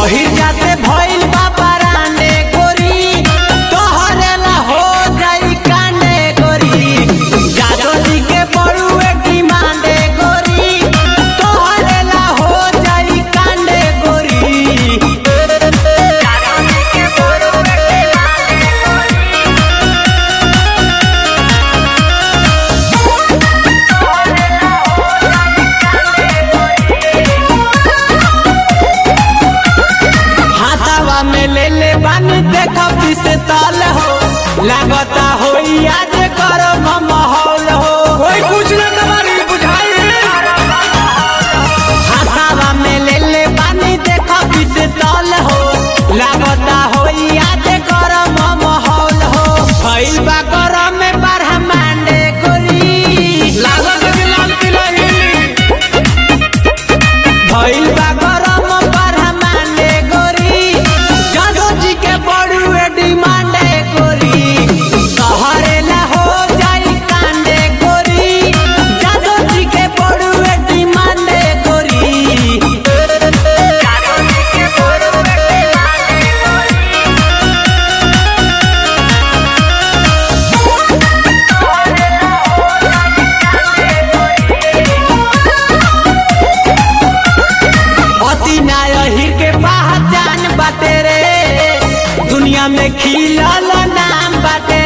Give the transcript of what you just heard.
ओही जाते भइल बाबा राने गोरी तोहरे ला हो जाई काने गोरी जादो जी के बड़ुए की मांडे गोरी तोहरे ला हो जाई काने गोरी जादो जी के बड़ुए की मांडे गोरी हाथावा में ले ले बानी देखो पीसे ताल हो लागता हो आज करो माहौल हो कोई कुछ ना कबारी बुझाई हाथावा में ले ले बानी देखो पीसे ताल हो लागता हो आज करो माहौल हो भइल बा करो में बारह मांडे गोरी लागत है कि लाल किला हिली भइल बा गरम बारह मांडे गोरी जादो जी के बड़ुए डिमांडे गोरी तोहरे ला हो जाई कांडे गोरी जादो जी के बड़ुए डिमांडे गोरी जादो जी के बड़ुए डिमांडे गोरी अति नायहिर के पहचान बाटे रे दुनिया में खिलल नाम बाटे